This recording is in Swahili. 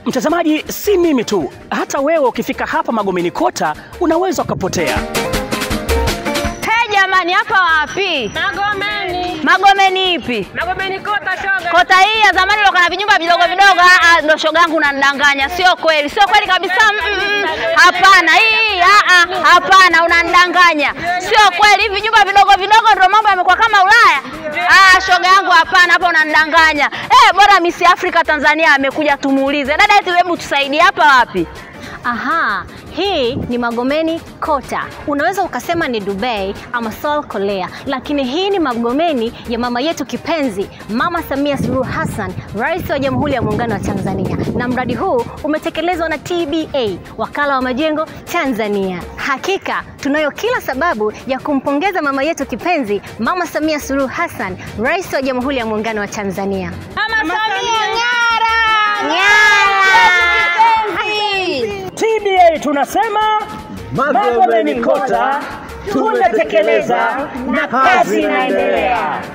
Mtazamaji, si mimi tu, hata wewe ukifika hapa Magomeni Kota unaweza ukapotea. Hey, jamani hapa wapi? Magomeni. Magomeni ipi? Magomeni kota shoga. Kota hii ya zamani ilikuwa na vinyumba vidogo vidogo. Ah, ah, ndo shoga yangu unanidanganya. Sio kweli, sio kweli kabisa. Mm, mm, Hapana, hii ah, ah, hapana, unanidanganya. Sio kweli, hivi vinyumba vidogo vidogo ndo mambo yamekuwa kama Ulaya. Ah, shoga yangu hapana, hapa unanidanganya. Eh, bora Miss Africa Tanzania amekuja tumuulize. Dada yetu, hebu tusaidie hapa wapi? Aha, hii ni Magomeni Kota. Unaweza ukasema ni Dubai ama Seoul Korea, lakini hii ni Magomeni ya mama yetu kipenzi, Mama Samia Suluhu Hassan, Rais wa Jamhuri ya Muungano wa Tanzania, na mradi huu umetekelezwa na TBA, Wakala wa Majengo Tanzania. Hakika tunayo kila sababu ya kumpongeza mama yetu kipenzi, Mama Samia Suluhu Hassan, Rais wa Jamhuri ya Muungano wa Tanzania. Mama Samia ng'ara! TBA tunasema Magomeni Kota tumetekeleza na kazi inaendelea.